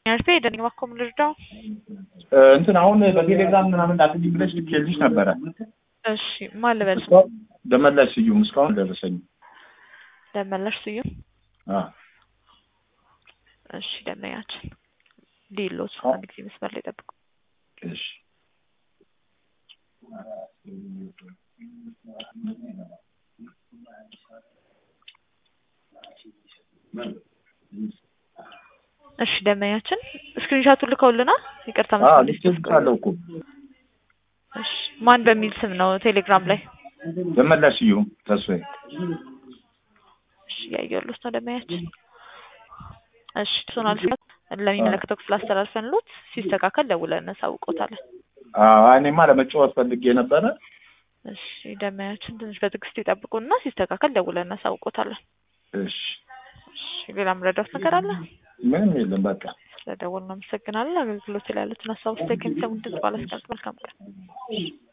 ያልፌ ደንግ ባኮም ልርዳው። እንትን አሁን በቴሌግራም ምናምን ላክልኝ ብለሽ ልኬልሽ ነበረ። እሺ ማን ልበል? እስካሁን ደመላሽ ስዩም እስካሁን አልደረሰኝም። ደመላሽ ስዩም። አ እሺ ደመያችን ዲሎት አንድ ጊዜ መስመር ላይ ጠብቁ። እሺ እሺ ደመያችን ስክሪንሻቱን ልከውልናል። ይቅርታ አ መስመር ላይ ልኬልሻለሁ እኮ እሺ ማን በሚል ስም ነው ቴሌግራም ላይ? ደመላሽ ስዩም ተስፋዬ። እሺ ያየሉት ነው ደመያችን። እሺ ሶናል ለሚመለከተው ክፍል አስተላልፈንሎት ሲስተካከል ደውለን እናሳውቆታለን። አዎ እኔማ ለመጫወት ፈልጌ ነበረ። እሺ ደመያችን ትንሽ በትዕግስት ይጠብቁና ሲስተካከል ደውለን እናሳውቆታለን። እሺ እሺ ሌላ ምረዳት ነገር አለ? ምንም የለም በቃ ስለደወልን አመሰግናለን። አገልግሎት ላይ ያሉትን ሀሳብ ውስጥ ከሚሰሙን ድምጽ ባላስቀምጥ መልካም ቀን